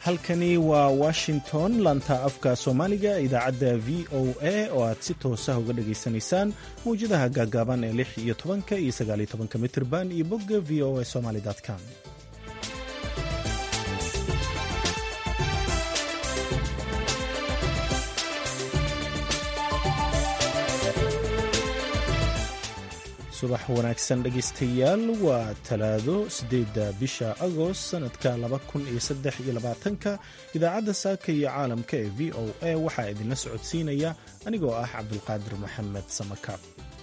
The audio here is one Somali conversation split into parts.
halkani waa washington lanta afka soomaaliga idaacadda v o a oo aad si toosa uga dhagaysanaysaan mawjadaha gaagaaban ee lix iyo tobanka iyo sagaaliyo tobanka mitirban iyo bogga v o a somaly com subax wanaagsan dhegaystayaal waa talaado siddeedda bisha agost sannadka laba kun iyo saddex iyo labaatanka idaacadda saaka iyo caalamka ee v o a waxaa idinla socodsiinaya anigoo ah cabdulqaadir maxamed samakaab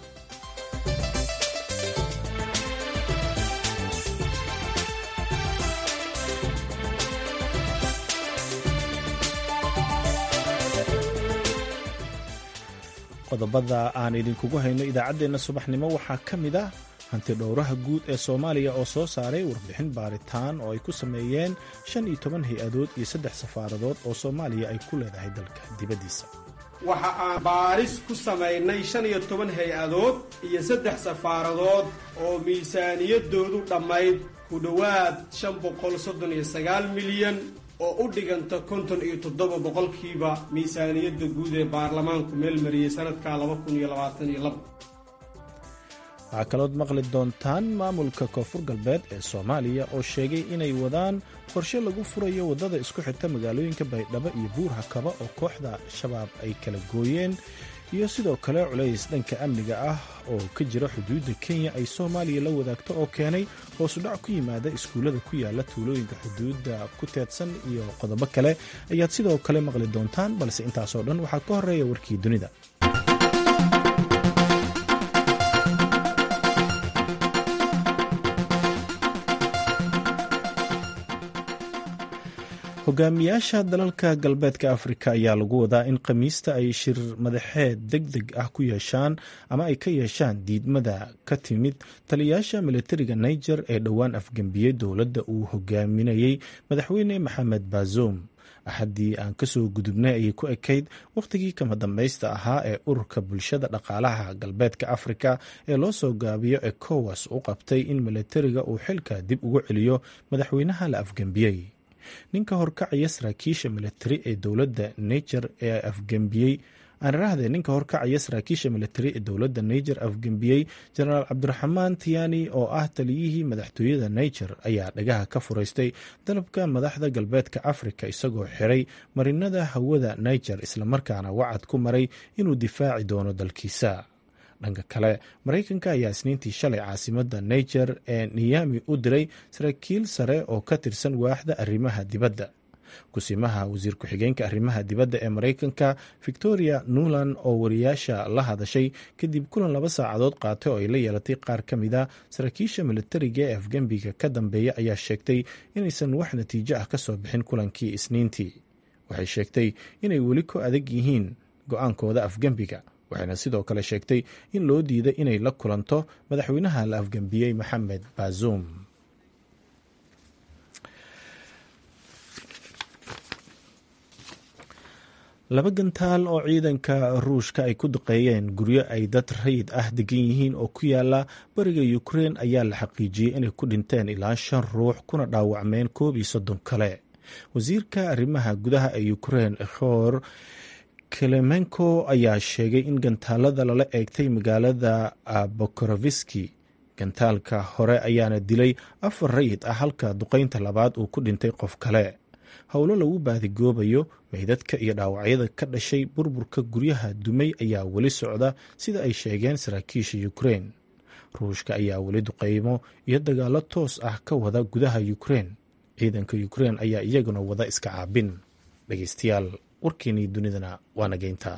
qodobada aan idinkugu hayno idaacaddeenna subaxnimo waxaa ka mid ah hanti dhowraha guud ee soomaaliya oo soo saaray warbixin baaritaan oo ay ku sameeyeen shan iyo toban hay-adood iyo saddex safaaradood oo soomaaliya ay ku leedahay dalka dibaddiisa waxa aan baaris ku samaynay shan iyo toban hay-adood iyo saddex safaaradood oo miisaaniyadoodu dhammayd ku dhowaad shan boqol soddon iyo sagaal milyan oo u dhiganta konton iyo toddoba boqolkiiba miisaaniyadda guud ee baarlamaanku meelmariyey sanadka laba kun iyo labaatan iyo laba waxaa kalood maqli doontaan maamulka koonfur galbeed ee soomaaliya oo sheegay inay wadaan qorshe lagu furayo waddada isku xirta magaalooyinka baydhabo iyo buurha kaba oo kooxda shabaab ay kala gooyeen iyo sidoo kale culays dhanka amniga ah oo ka jira xuduudda kenya ay soomaaliya la wadaagto oo keenay hoosudhac ku yimaada iskuullada ku yaala tuulooyinka xuduudda ku teedsan iyo qodobo kale ayaad sidoo kale maqli doontaan balse intaasoo dhan waxaa ka horeeya warkii dunida hogaamiyaasha dalalka galbeedka afrika ayaa lagu wadaa in khamiista ay shir madaxeed deg deg ah ku yeeshaan ama ay ka yeeshaan diidmada ka timid taliyayaasha militariga niger ee dhowaan afgembiyey dowladda uu hogaaminayey madaxweyne maxamed bazoum axaddii aan kasoo gudubnay ayay ku ekayd wakhtigii kama dambaysta ahaa ee ururka bulshada dhaqaalaha galbeedka afrika ee loo soo gaabiyo ecowas u qabtay in militariga uu xilka dib ugu celiyo madaxweynaha la afgembiyey ninka horkacaya saraakiisha militari ee dowladda niger ee afgembiyey aanrahde ninka horkacaya saraakiisha militari ee dowladda niger afgembiyey jenaraal cabdiraxmaan tiyani oo ah taliyihii madaxtooyada niger ayaa dhagaha ka furaystay dalabka madaxda galbeedka afrika isagoo xiray marinada hawada niger islamarkaana wacad ku maray inuu difaaci doono dalkiisa dhanka kale maraykanka ayaa isniintii shalay caasimada niger ee niyami u diray saraakiil sare oo ka tirsan waaxda arrimaha dibadda kusimaha wasiir ku-xigeenka arrimaha dibadda ee maraykanka victoria nuland oo wariyaasha la hadashay kadib kulan laba saacadood qaatay oo ay la yeelatay qaar ka mid a saraakiisha militariga ee afgembiga ka dambeeya ayaa sheegtay inaysan wax natiijo ah kasoo bixin kulankii isniintii waxay sheegtay inay weli ku adag yihiin go-aankooda afgembiga waxayna sidoo kale sheegtay in loo diiday inay la kulanto madaxweynaha la afgembiyey maxamed bazoum laba gantaal oo ciidanka ruushka ay ku duqeeyeen guryo ay dad rayid ah degan yihiin oo ku yaala bariga ukrein ayaa la xaqiijiyey inay ku dhinteen ilaa shan ruux kuna dhaawacmeen koob iyo soddon kale wasiirka arrimaha gudaha ee ukrein khor kelemenko ayaa sheegay in gantaalada lala eegtay magaalada bokoroviski gantaalka hore ayaana dilay afar rayid ah halka duqeynta labaad uu ku dhintay qof kale howlo lagu baadigoobayo meydadka iyo dhaawacyada ka dhashay burburka guryaha dumay ayaa weli socda sida ay sheegeen saraakiisha ukrein ruushka ayaa weli duqeymo iyo dagaalo toos ah ka wada gudaha ukrein ciidanka ukrein ayaa iyaguna wada iska caabin dhegeystayaal warkeenii dunidana waa nageynta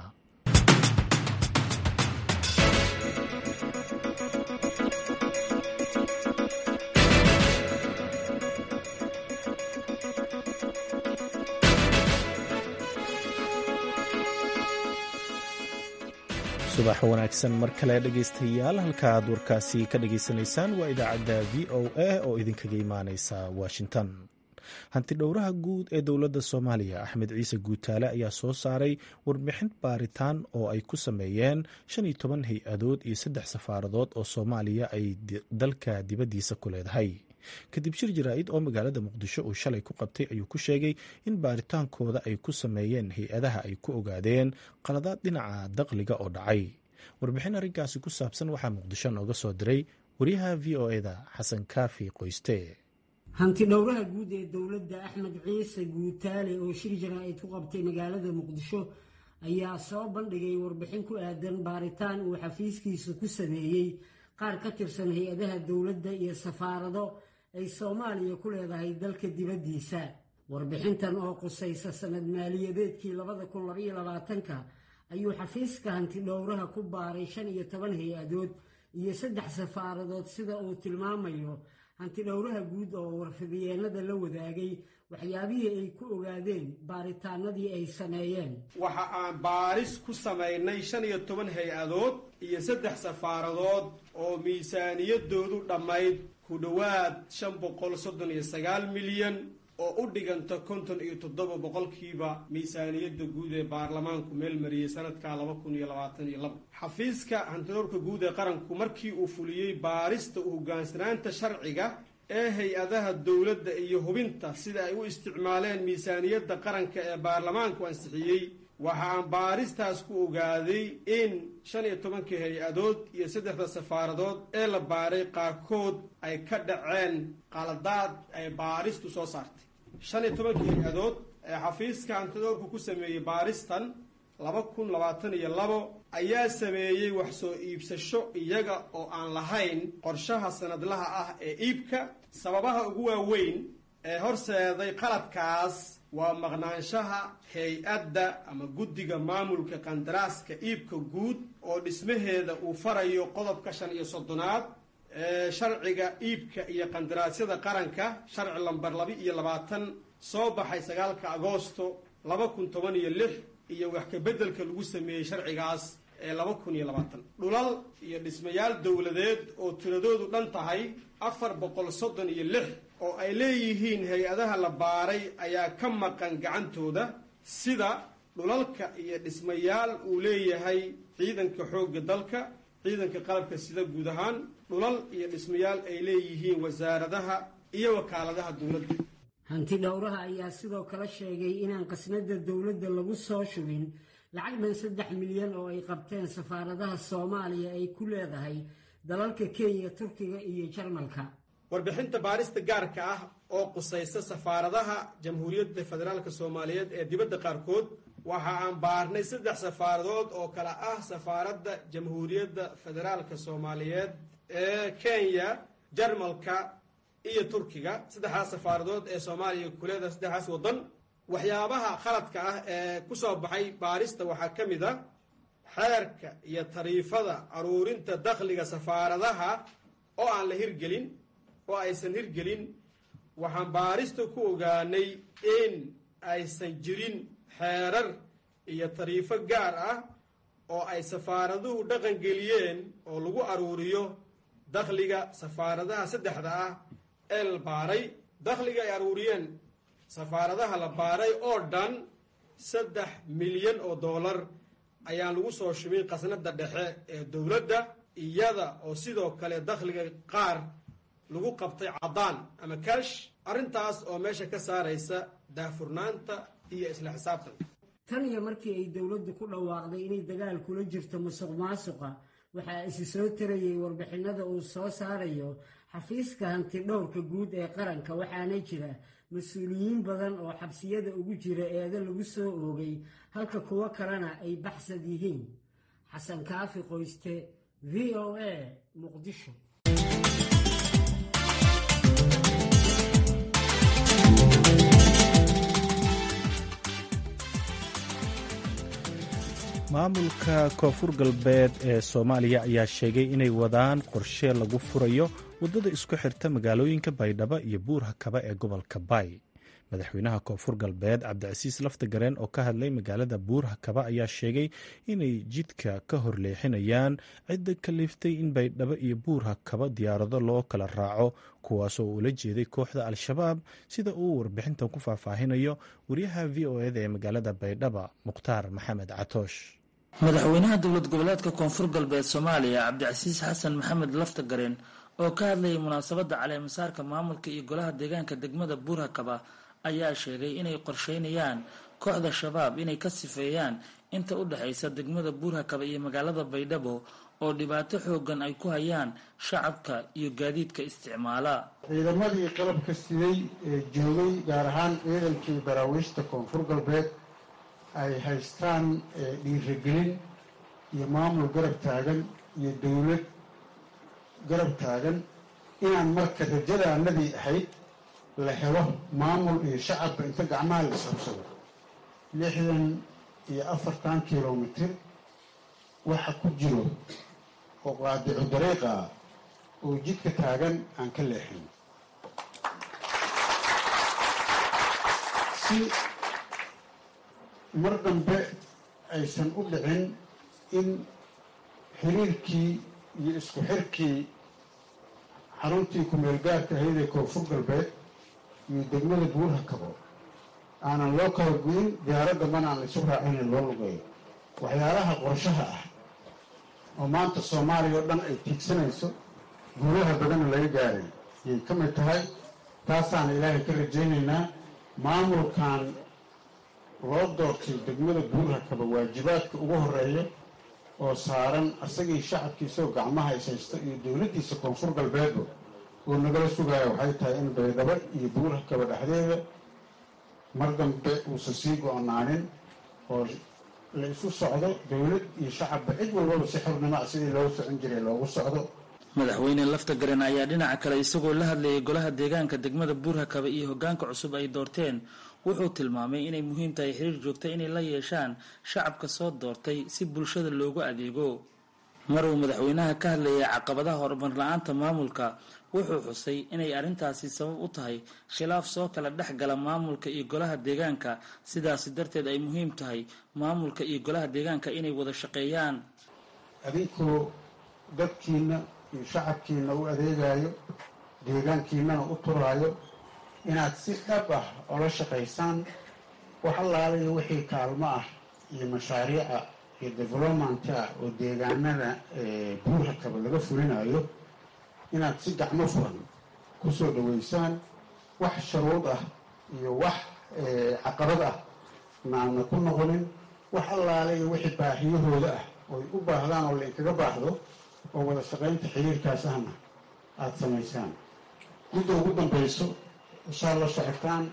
subax wanaagsan mar kale dhegaystayaal halka aad warkaasi ka dhageysanaysaan waa idaacadda v o a oo idinkaga imaaneysa washington hanti dhowraha guud ee dowladda soomaaliya axmed ciise guutaale ayaa soo saaray warbixin baaritaan oo ay ku sameeyeen shan iyo toban hay-adood iyo saddex safaaradood oo soomaaliya ay dalka dibaddiisa ku leedahay kadib shir jaraa'id oo magaalada muqdisho uu shalay ku qabtay ayuu ku sheegay in baaritaankooda ay ku sameeyeen hay-adaha ay ku ogaadeen qaladaad dhinaca daqliga oo dhacay warbixin arrinkaasi ku saabsan waxaa muqdisho nooga soo diray wariyaha v o eda xasan kaafi qoyste hanti dhowraha guud ee dowladda axmed ciise guutaale oo shir jaraa'id ku qabtay magaalada muqdisho ayaa soo bandhigay warbixin ku aadan baaritaan uu xafiiskiisa ku sameeyey qaar ka tirsan hay-adaha dowladda iyo safaarado ay soomaaliya ku leedahay dalka dibaddiisa warbixintan oo qusaysa sanad maaliyadeedkii labada kun labaiyo labaatanka ayuu xafiiska hanti dhowraha ku baaray shan iyo toban hay-adood iyo saddex safaaradood sida uu tilmaamayo hanti dhowraha guud oo warfidiyeenada la wadaagay waxyaabihii ay ku ogaadeen baaritaanadii ay sameeyeen waxa aan baaris ku samaynay shan iyo toban hay-adood iyo saddex safaaradood oo miisaaniyadoodu dhammayd ku dhowaad shan boqol soddon iyo sagaal milyan oo u dhiganta konton iyo toddoba boqolkiiba miisaaniyadda guud ee baarlamaanku meel mariyey sanadka laba kun iyo labaatan iyo laba xafiiska hantidhowrka guud ee qaranku markii uu fuliyey baarista u hoggaansanaanta sharciga ee hay-adaha dowladda iyo hubinta sida ay u isticmaaleen miisaaniyadda qaranka ee baarlamaanku ansixiyey waxa aan baaristaas ku ogaaday in shan iyo tobankii hay-adood iyo saddexda safaaradood ee la baaray qaarkood ay ka dhaceen qaladaad ay baaristu soo saartay shan iyo tobankii hay-adood ee xafiiska hantidoorku ku sameeyey baaristan laba kun labaatan iyo labo ayaa sameeyey wax soo iibsasho iyaga oo aan lahayn qorshaha sanadlaha ah ee iibka sababaha ugu waaweyn ee horseeday qaladkaas waa maqnaanshaha hay-adda ama guddiga maamulka qandaraaska iibka guud oo dhismaheeda uu farayo qodobka shan iyo soddonaad ee sharciga iibka iyo qandaraasyada qaranka sharci lamber laba iyo labaatan soo baxay sagaalka agoosto laba kun toban iyo lix iyo wax kabeddelka lagu sameeyey sharcigaas ee laba kun iyo labaatan dhulal iyo dhismayaal dowladeed oo tiradoodu dhan tahay afar boqol soddon iyo lix oo ay leeyihiin hay-adaha la baaray ayaa ka maqan gacantooda sida dhulalka iyo dhismayaal uu leeyahay ciidanka xoogga dalka ciidanka qalabka sida guud ahaan dhulal iyo dhismayaal ay leeyihiin wasaaradaha iyo wakaaladaha dowladda hanti dhowraha ayaa sidoo kale sheegay inaan qasnada dowladda lagu soo shubin lacag dhan saddex milyan oo ay qabteen safaaradaha soomaaliya ay ku leedahay dalalka kenya turkiga iyo jarmalka warbixinta baarista gaarka ah oo qusaysa safaaradaha jamhuuriyadda federaalk soomaaliyeed ee dibadda qaarkood waxa aan baarnay saddex safaaradood oo kale ah safaaradda jamhuuriyadda federaalka soomaaliyeed ee kenya jarmalka iyo turkiga saddexdaas safaaradood ee soomaaliya kuleedaha saddexdaas waddan waxyaabaha khaladka ah ee ku soo baxay baarista waxaa ka mid a xeerka iyo tariifada aruurinta dakhliga safaaradaha oo aan la hirgelin oo aysan hirgelin waxaan baarista ku ogaanay in aysan jirin xeerar iyo tariifo gaar ah oo ay safaaraduhu dhaqangeliyeen oo lagu aruuriyo dakhliga safaaradaha saddexda ah ee la baaray dakhliga ay aruuriyeen safaaradaha la baaray oo dhan saddex milyan oo dollar ayaan lagu soo shubin qasnada dhexe ee dowladda iyada oo sidoo kale dakhliga qaar lagu qabtay caddaan ama kash arrintaas oo meesha ka saaraysa daahfurnaanta iyo isla xisaabtan tan iyo markii ay dowladdu ku dhawaaqday inay dagaal kula jirto musuq maasuqa waxaa isi soo tarayay warbixinada uu soo saarayo xafiiska hanti dhowrka guud ee qaranka waxaana jira mas-uuliyiin badan oo xabsiyada ugu jira eeda lagu soo oogay halka kuwo kalena ay baxsad yihiin xasan kaafi qoyste v o a muqdisho maamulka koonfur galbeed ee soomaaliya ayaa sheegay inay wadaan qorshe lagu furayo waddada isku xirta magaalooyinka baydhabo iyo buur hakaba ee gobolka baay madaxweynaha koonfur galbeed cabdicasiis laftagareen oo ka hadlay magaalada buur hakaba ayaa sheegay inay jidka ka hor leexinayaan cidda kaliftay in baydhabo iyo buur hakaba diyaarado loo kala raaco kuwaasoo ula jeeday kooxda al-shabaab sida uu warbixintan ku faahfaahinayo wariyaha v o eda ee magaalada baydhaba mukhtaar maxamed catoosh madaxweynaha dowlad goboleedka koonfur galbeed soomaaliya cabdicasiis xasan maxamed laftagareen oo ka hadlayay munaasabadda caleemasaarka maamulka iyo golaha deegaanka degmada buurhakaba ayaa sheegay inay qorsheynayaan kooxda shabaab inay ka sifeeyaan inta u dhexaysa degmada buurhakaba iyo magaalada baydhabo oo dhibaato xoogan ay ku hayaan shacabka iyo gaadiidka isticmaala ciidamadii qalabka siday ee joogay gaar ahaan ciidankii daraawiishta koonfur galbeed ay haystaan dhiiragelin iyo maamul garab taagan iyo dowlad garab taagan inaan marka rajadaanadii ahayd la helo maamul iyo shacabka inta gacmaha la ishabsado lixdan iyo afartan kilomitir waxa ku jiro oo qaadicu dariiqa ah oo jidka taagan aan ka leexin si mar dambe aysan u dhicin in xiriirkii iyo isku xirkii xaruntii ku-meelgaarka ahayd ee koonfur galbeed iyo degmada buurhakabo aanan loo kala goyin diyaaradda mana aan isu raacinin loo lugeeyo waxyaalaha qorshaha ah oo maanta soomaaliya oo dhan ay tiigsanayso guulaha badanna laga gaaray yay ka mid tahay taasaana ilaahay ka rajaynaynaa maamulkan loo doortay degmada buurhakaba waajibaadka ugu horeeya oo saaran asagii shacabkiisao gacmaha ishaysta iyo dowladdiisa koonfur galbeedba oo nagala sugaya waxay tahay in baydhabo iyo buurhakaba dhexdeeda mar dambe uusan sii go-naanin oo la isu socdo dowlad iyo shacabba cid walbaba si xornimo ah sidii loo socon jiray loogu socdo madaxweyne lafta garen ayaa dhinaca kale isagoo la hadlayay golaha deegaanka degmada buurhakaba iyo hogaanka cusub ay doorteen wuxuu tilmaamay inay muhiim tahay xiriir joogta inay la yeeshaan shacabka soo doortay si bulshada loogu adeego mar uu madaxweynaha ka hadlayay caqabadaha horumar la-aanta maamulka wuxuu xusay inay arrintaasi sabab u tahay khilaaf soo kala dhex gala maamulka iyo golaha deegaanka sidaasi darteed ay muhiim tahay maamulka iyo golaha deegaanka inay wada shaqeeyaan adinkoo dadkiina iyo shacabkiina u adeegayo deegaankiinana u turaayo inaad si dhab ah ola shaqaysaan wax allaalayo wixii kaalmo ah iyo mashaariica iyo development ah oo deegaanada buurhakaba laga fulinayo inaad si gacmo furan kusoo dhaweysaan wax sharuud ah iyo wax caqabad ah naana ku noqonin wax allaalayo wixii baahiyahooda ah ooy u baahdaan oo lainkaga baahdo oo wada shaqaynta xiriirkaas ahna aada samaysaan midda ugu dambayso inshaa la socotaan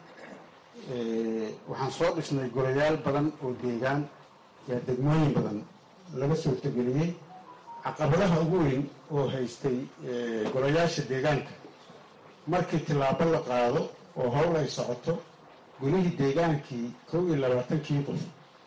waxaan soo dhisnay golayaal badan oo deegaan yaa degmooyin badan laga soo tegeliyey caqabadaha ugu weyn oo haystay golayaasha deegaanka markii tillaabo la qaado oo howl ay socoto golihii deegaankii kow iyo labaatankii qof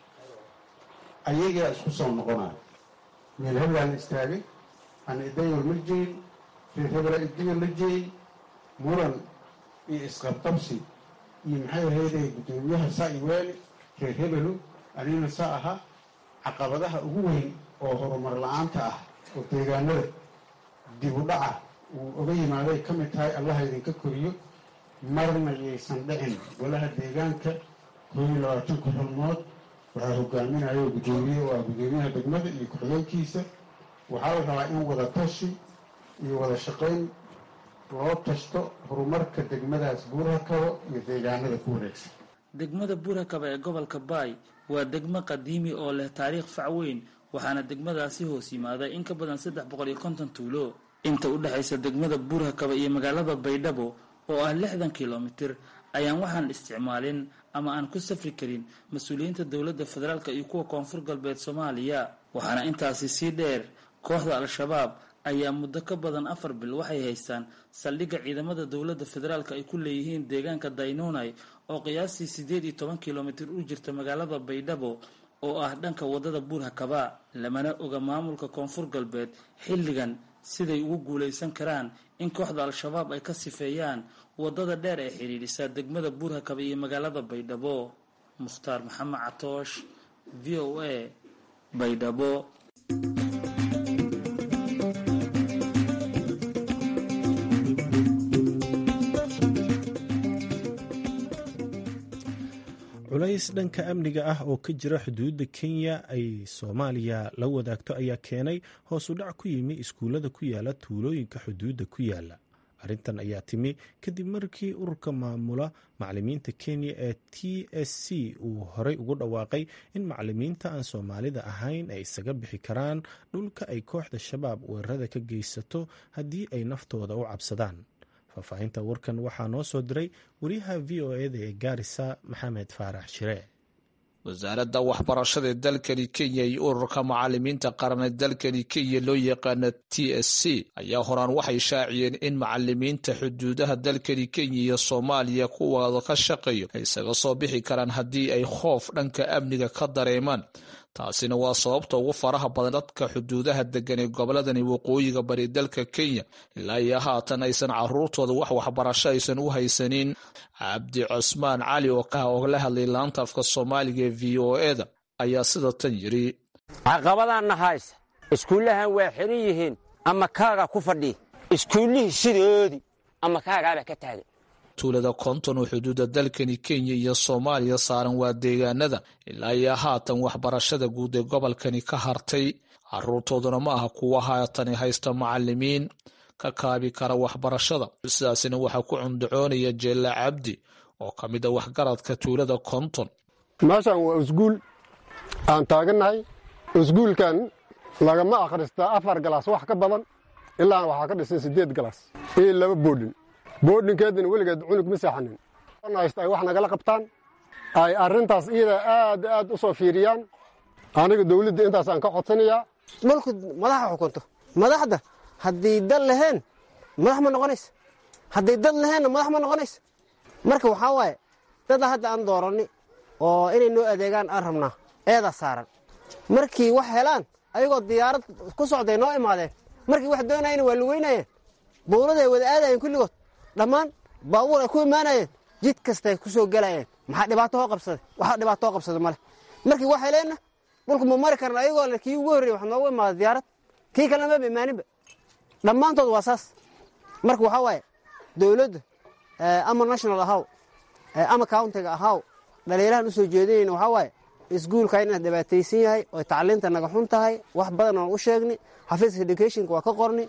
ayagaa isku soo noqonayo meel hebelaa la istaagay ana idayol ma jeyin reer hebelaa idiyo la jeeyey muran iyo isqabqabsi iyo maxay ahayday guddoomiyaha saa i weeli reer hebelu anina saa ahaa caqabadaha ugu weyn oo horumar la-aanta ah oo deegaanada dib u dhaca uu oga yimaaday ka mid tahay allaha idinka koriyo marna yaysan dhicin golaha deegaanka koo iyo labaatanka xulmood waxaa hogaaminayo guddoomiye oo ah guddoomiyaha degmada iyo ku-xigeenkiisa waxaa la rabaa in wada tashi iyo wada shaqayn loo tashto horumarka degmadaas buurhakabo iyo deegaanada ku wareegsan degmada buurhakaba ee gobolka baay waa degmo qadiimi oo leh taariikh fac weyn waxaana degmadaasi hoos yimaada in ka badan saddex boqol iyo konton tuulo inta u dhexaysa degmada buurhakaba iyo magaalada baydhabo oo ah lixdan kilomitir ayaan waxaan isticmaalin ama aan ku safri karin mas-uuliyiinta dowladda federaalk iyo kuwa koonfur galbeed soomaaliya waxaana intaasi sii dheer kooxda al-shabaab ayaa muddo ka badan afar bil waxay haystaan saldhigga ciidamada dowladda federaalk ay ku leeyihiin deegaanka daynunai oo qiyaastii siddeed iyo toban kilomitir u jirta magaalada baydhabo oo ah dhanka waddada buurhakaba lamana oga maamulka koonfur galbeed xilligan siday ugu guulaysan karaan in kooxda al-shabaab ay ka sifeeyaan waddada dheer ee xidhiidhisa degmada buurhakaba iyo magaalada baydhabo mukhtaar maxamed catoosh v o a baydhabo culays dhanka amniga ah oo ka jira xuduudda kenya ay soomaaliya la wadaagto ayaa keenay hoos u dhac ku yimi iskuullada ku yaala tuulooyinka xuduudda ku yaala arrintan ayaa timi kadib markii ururka maamula macalimiinta kenya ee t s c uu horey ugu dhawaaqay in macalimiinta aan soomaalida ahayn ay isaga bixi karaan dhulka ay kooxda shabaab weerarada ka geysato haddii ay naftooda u cabsadaan faahfaahinta warkan waxaa noo soo diray wariyaha v o eda ee gaarisa maxamed faarax shire wasaaradda waxbarashada ee dalkani kenya iyo ururka macalimiinta qaran ee dalkani kenya loo yaqaana t s c ayaa horaan waxay shaaciyeen in macalimiinta xuduudaha dalkani kenya iyo soomaaliya kuwaada ka shaqeeyo ay isaga soo bixi karaan haddii ay khoof dhanka amniga ka dareemaan taasina waa sababta ugu faraha badan dadka xuduudaha degan ee goboladani waqooyiga bari dalka kenya ilaa iyo haatan aysan caruurtooda wax waxbarasho aysan u haysanin cabdi cusmaan cali oo la hadlay laanta afka soomaaliga ee v o eda ayaa sida tan yidhi caqabadaanna haysa iskuullahan waa xiran yihiin ama kaaga ku fadhiya iskuullihii sidoodii ama kaagaabaa ka taagan tuulada konton oo xuduudda dalkani kenya iyo soomaaliya saaran waa deegaanada ilaa iyo haatan waxbarashada guud ee gobolkani ka hartay caruurtooduna ma aha kuwa haatani haysta macalimiin ka kaabi kara waxbarashada sidaasina waxaa ku cundacoonaya jeella cabdi oo ka mid a waxgaradka tuulada konton meeshan waa isguul aan taagannahay isguulkan lagama akhristaa afar galaas wax ka badan ilaa waxaa ka dhisan siddeed galaas iyo laba boodhin boodhinkeedina weligeed cunug ma seexanin hayst ay wax nagala qabtaan ay arrintaas iyada aad aad u soo fiiriyaan aniga dawladda intaasaan ka codsanayaa dhulku madaxa xukunto madaxda haddii dad laheen madax ma noqonaysa hadday dad laheenna madax ma noqonaysa marka waxaa waaye dada hadda aan dooranni oo inay noo adeegaan aan rabnaa eedaa saaran markii wax helaan ayagoo diyaarad ku socday noo imaadeen markii wax doonayana waa lugeynayeen bowladay wada aadayeen kulligood dhammaan baabuur ay ku imaanayeen jid kastay ku soo gelayeen maxaa dhibaato hoo qabsaday waxaa dhibaato hoo qabsaday male markii wax heleenna dhulku ma mari karna ayagoo le kii ugu horreyey wax noogu imaada diyaarad kii kalena maba imaaninba dhammaantood waa saas marka waxaa waaye dowladda ama national ahaw ama countiga ahaw dhaliilahan u soo jeedinayna waxaa waaye iskuulka inaad dhibaataysan yahay oo tacliinta naga xun tahay wax badan oon u sheegni xafiiska educationka waa ka qorni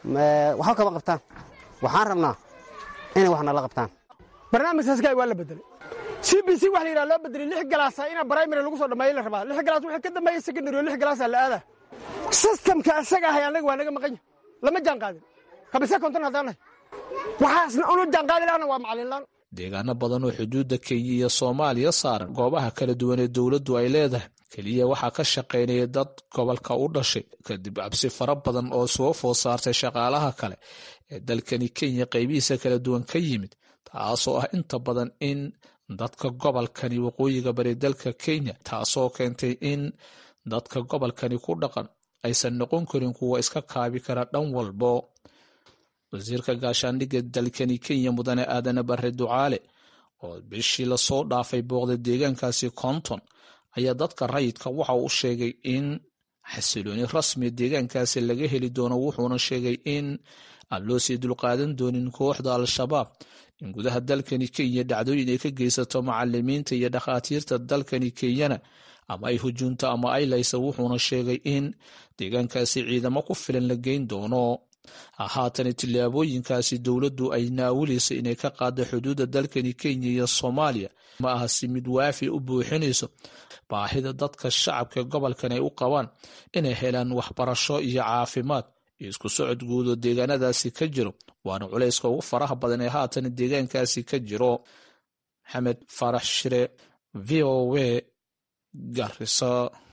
waxba kama qabtaan waxaan rabnaa inay wax nala qabtaan barnaamijkaasgaay waa la bedelay c b c wax la yidhaha loo bedelay lix galaasa ina primary lagu soo dhammeeya la rabaa lix galaas wixii ka dambeeya secondary oo lix galaasaa la aadaa systemka asaga ahay annaga waa naga maqan yahay lama jaan qaadin kabise konton haddaan nahay waxaasna unu jaan qaadi lahana waa macalinlaan deegaano badan oo xuduudda kenya iyo soomaaliya saaran goobaha kala duwan ee dowladdu ay leedahay keliya waxaa ka shaqaynaya dad gobolka u dhashay kadib cabsi fara badan oo soo food saartay shaqaalaha kale ee dalkani kenya qaybihiisa kala duwan ka yimid taasoo ah inta badan in dadka gobolkani waqooyiga bari dalka kenya taasoo keentay in dadka gobolkani ku dhaqan aysan noqon karin kuwa iska kaabi kara dhan walbo wasiirka gaashaandhigga dalkani kenya mudane aadane bare ducaale oo bishii lasoo dhaafay booqda deegaankaasi konton ayaa dadka rayidka waxa uu sheegay in xasilooni rasmiya deegaankaasi laga heli doono wuxuuna sheegay in aan loo sii dulqaadan doonin kooxda al-shabaab in gudaha dalkani kenya dhacdooyin ay ka geysato macalimiinta iyo dhakhaatiirta dalkani kenyana ama ay hujuunto ama ay laysa wuxuuna sheegay in deegaankaasi ciidamo ku filan la geyn doono haatana tillaabooyinkaasi dowladdu ay naawilayso inay ka qaado xuduudda dalkani kenya iyo soomaaliya ma aha si mid waafi u buuxinayso baahida dadka shacabka gobolkan ay u qabaan inay helaan waxbarasho iyo caafimaad iyo isku socod guud oo deegaanadaasi ka jiro waana culayska ugu faraha badan ee haatan deegaankaasi ka jiro maxamed farax shire v o w garisa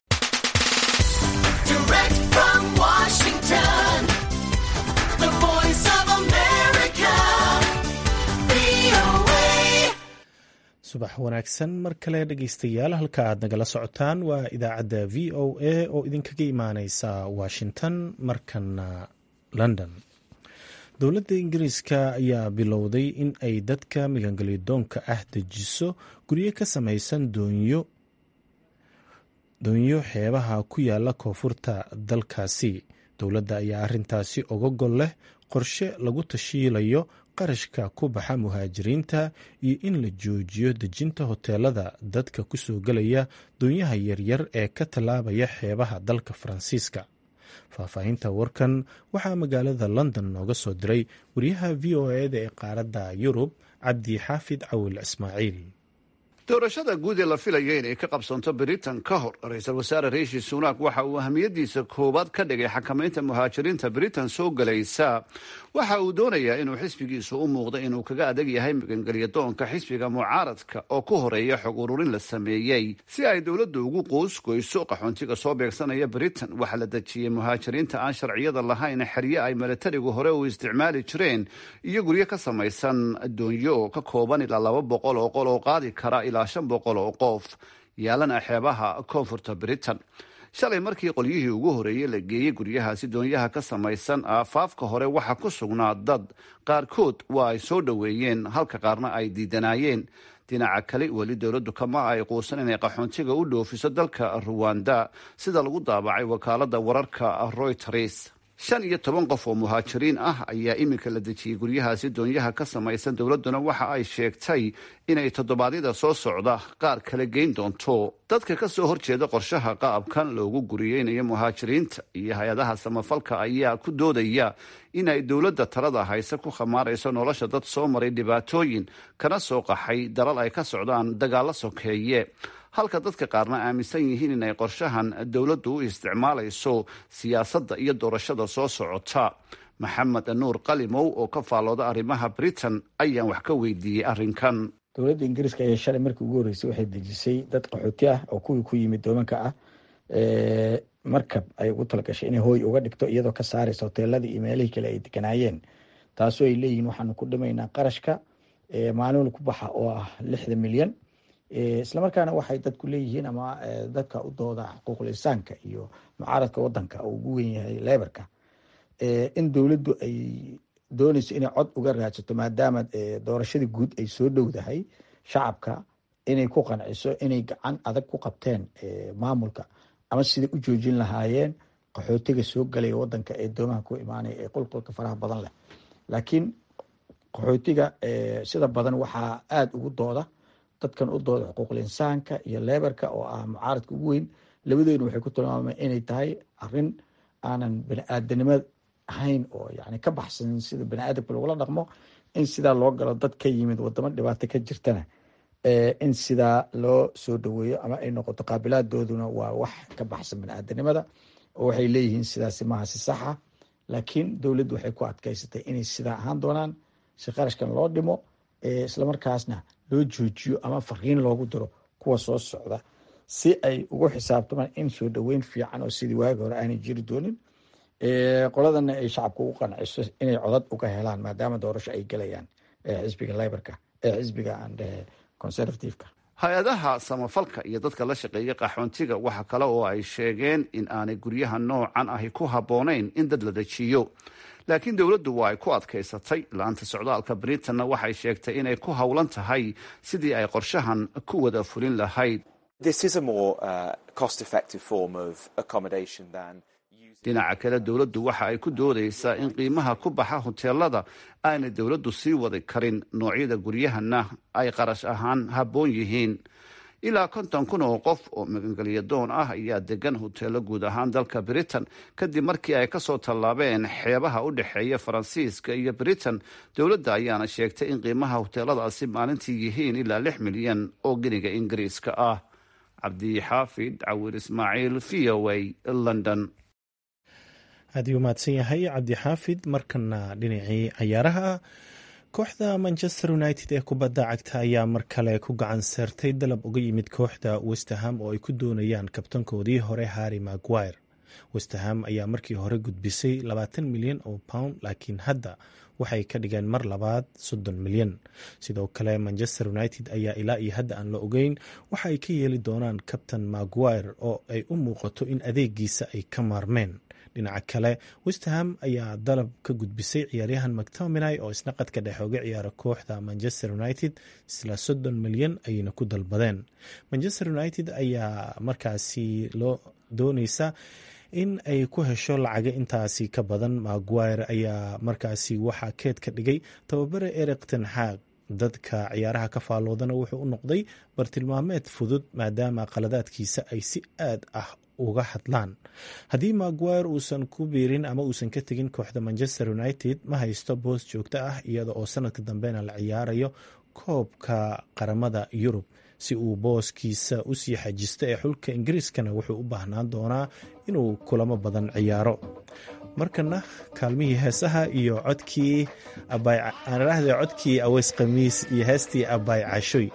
subax wanaagsan mar kale dhegeystayaal halka aad nagala socotaan waa idaacadda v o a oo idinkaga imaaneysa washington markana london dowladda ingiriiska ayaa bilowday in ay dadka migangelyadoonka ah dejiso guryo ka samaysan doonyo doonyo xeebaha ku yaala koonfurta dalkaasi dowladda ayaa arintaasi oga gol leh qorshe lagu tashiilayo qarashka ku baxa muhaajiriinta iyo in la joojiyo dejinta hoteelada dadka ku soo gelaya doonyaha yaryar ee ka tallaabaya xeebaha dalka faransiiska faahfaahinta warkan waxaa magaalada london nooga soo diray wariyaha v o eda ee qaaradda yurub cabdi xaafid cawil ismaaciil doorashada guud ee la filaya inay ka qabsanto britain ka hor ra-iisul wasaare riishi sunak waxa uu ahamiyadiisa koowaad ka dhigay xakamaynta muhaajiriinta britain soo galaysa waxa uu doonayaa inuu xisbigiisu u muuqdo inuu kaga adag yahay magangelya doonka xisbiga mucaaradka oo ku horeeya xog ururin la sameeyey si ay dowladdu ugu qoosgoyso qaxoontiga soo beegsanaya britain waxaa la dejiyey muhaajiriinta aan sharciyada lahayn xerye ay milatarigu hore u isticmaali jireen iyo guryo ka samaysan doonyo oo ka kooban ilaa laba boqol oo qol oo qaadi kara ilaa shan boqol oo qof yaalana xeebaha koonfurta britain shalay markii qolyihii ugu horeeyey la geeyey guryahaasi doonyaha ka samaysan aafaafka hore waxaa ku sugnaa dad qaarkood waa ay soo dhoweeyeen halka qaarna ay diidanaayeen dhinaca kale weli dowladdu kama ay quusan inay qaxoontiga u dhoofiso dalka ruwanda sida lagu daabacay wakaalada wararka reuters shan iyo toban qof oo muhaajiriin ah ayaa iminka la dejiyey guryahaasi doonyaha ka samaysan dowladduna waxa ay sheegtay inay toddobaadyada soo socda qaar kala geyn doonto dadka ka soo horjeeda qorshaha qaabkan loogu guriyeynayo muhaajiriinta iyo hay-adaha samafalka ayaa ku doodaya in ay dowladda talada hayse ku khamaarayso nolosha dad soo maray dhibaatooyin kana soo qaxay dalal ay ka socdaan dagaalo sokeeye halka dadka qaarna aaminsan yihiin inay qorshahan dowladdu u isticmaalayso siyaasadda iyo doorashada soo socota maxamed nuur qalimow oo ka faallooda arrimaha britain ayaan wax ka weydiiyey arrinkan dowladda ingiriiska ayaa shalay markii ugu horreysay waxay dejisay dad qaxooti ah oo kuwii ku yimid doomanka ah markab ay ugu talagashay inay hooy uga dhigto iyadoo ka saaraysa hoteeladii iyo meelihii kale ay deganaayeen taasoo ay leeyihiin waxaanu ku dhimaynaa qarashka maalin ku baxa oo ah lixda milyan islamarkaana waxay dadku leeyihiin ama dadka u dooda xuquuqul insaanka iyo mucaaradka wadanka oo ugu wen yahay leberka in dowladdu ay dooneyso inay cod uga raadsato maadaama doorashadii guud ay soo dhowdahay shacabka inay ku qanciso inay gacan adag ku qabteen maamulka ama siday u joojin lahaayeen qaxootiga soo galaya wadanka ee doomaha ku imaanaya ee qulqulka faraha badan leh laakiin qaxootiga sida badan waxaa aada ugu dooda dadkan u dooda xuquuqul insaanka iyo leberka oo ah mucaaradka ugu weyn labadoodna waxay ku tilmaameen inay tahay arin aanan bani-aadanimo ahayn oo yani ka baxsan sida bani-aadamka lagula dhaqmo in sidaa loo galo dad ka yimid wadamo dhibaato ka jirtana in sidaa loo soo dhaweeyo ama ay noqoto qaabilaaddooduna waa wax ka baxsan bani-aadanimada oo waxay leeyihiin sidaasi maaha si saxa laakiin dowladdu waxay ku adkeysatay inay sidaa ahaan doonaan si qarashkan loo dhimo islamarkaasna loo joojiyo ama fariin loogu diro kuwa soo socda si ay ugu xisaabtamaan in soo dhaweyn fiican oo sidii waagi hore aanay jiri doonin qoladana ay shacabka ugu qanciso inay codad uga helaan maadaama doorasho ay gelayaan xisbiga leberka xisbiga conservativeka hay-adaha samafalka iyo dadka la shaqeeya qaxoontiga waxa kale oo ay sheegeen in aanay guryaha noocan ahi ku habboonayn in dad la dejiyo laakiin dowladdu waa ay ku adkaysatay la-anta socdaalka britanna waxay sheegtay inay ku howlan tahay sidii ay qorshahan ku wada fulin lahayd dhinaca kale dowladdu waxa ay ku doodaysaa in qiimaha ku baxa hoteelada aanay dowladdu sii wadi karin noocyada guryahana ay qarash ahaan habboon yihiin ilaa konton kun oo qof oo magangelya doon ah ayaa degan hoteelo guud ahaan dalka britain kadib markii ay kasoo tallaabeen xeebaha u dhexeeya faransiiska iyo britain dowladda ayaana sheegtay in qiimaha hoteeladaasi maalintii yihiin ilaa lix milyan oo geniga ingiriiska ah cabdixaafid cawir ismaaciil v o a london aad uu mahadsan yahay cabdixaafid markana dhinacii cayaaraha kooxda manchester united ee kubadda cagta ayaa mar kale ku gacan seertay dalab uga yimid kooxda westerham oo ay ku doonayaan kabtankoodii hore harry maguire westerham ayaa markii hore gudbisay labaatan milyan oo pound laakiin hadda waxay ka dhigeen mar labaad soddon milyan sidoo kale manchester united ayaa ilaa iyo hadda aan la ogeyn waxa ay ka yeeli doonaan kabtan maguire oo ay u muuqato in adeegiisa ay ka maarmeen dhinaca kale westerham ayaa dalab ka gudbisay ciyaaryahan mactominay oo isna qadka dhexe uga ciyaara kooxda manchester united isla soddon milyan ayayna ku dalbadeen manchester united ayaa markaasi loo dooneysa in ay ku hesho lacaga intaasi ka badan maguire ayaa markaasi waxaa keed ka dhigay tababare eric tenxaag dadka ciyaaraha ka faalloodana wuxuu u noqday bartilmaameed fudud maadaama qaladaadkiisa ay si aad ah uga hadlaan haddii maguire uusan ku biirin ama uusan ka tegin kooxda manchester united ma haysto boos joogto ah iyada oo sanadka dambena la ciyaarayo koobka qaramada yurub si uu booskiisa usii xajisto ee xulka ingiriiskana wuxuu u baahnaan doonaa inuu kulamo badan ciyaaro markana kaalmihii heesaha iyo codkii aanidhaahde codkii aweys khamiis iyo heestii abaay cashoy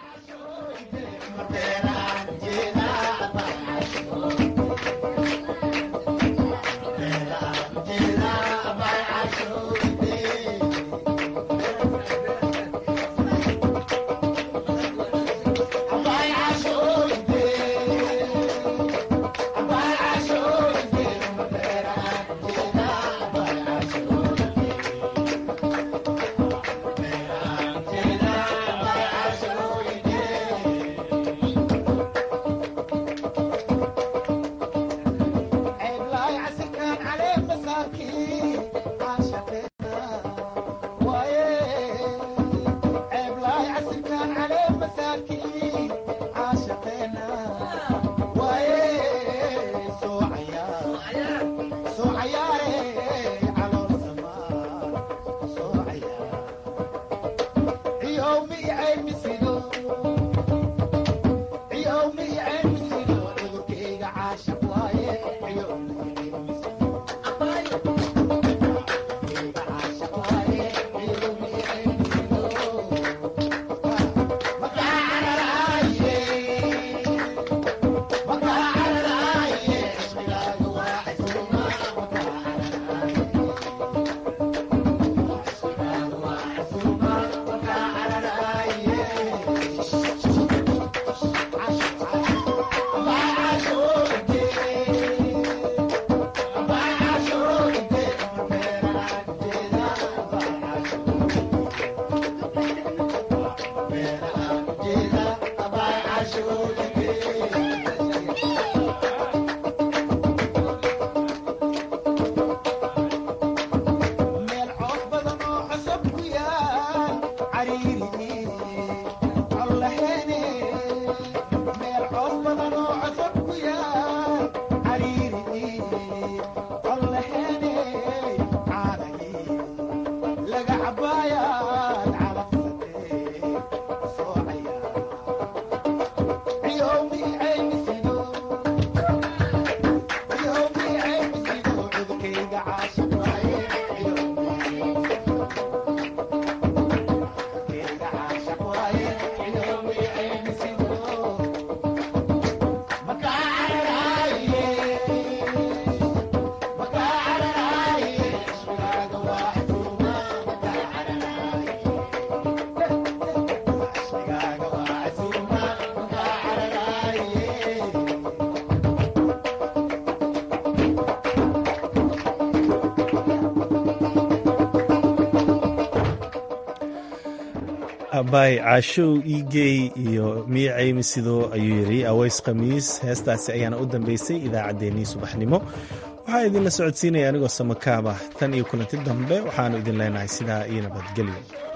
abay caashow iigey iyo miya caymi sidoo ayuu yidhi aweys khamiis heestaasi ayaana u dambeysay idaacaddeenii subaxnimo waxaa idinla socodsiinaya anigoo samakaaba tan iyo kulanti dambe waxaanu idin leenahay sidaa iyo nabadgelyo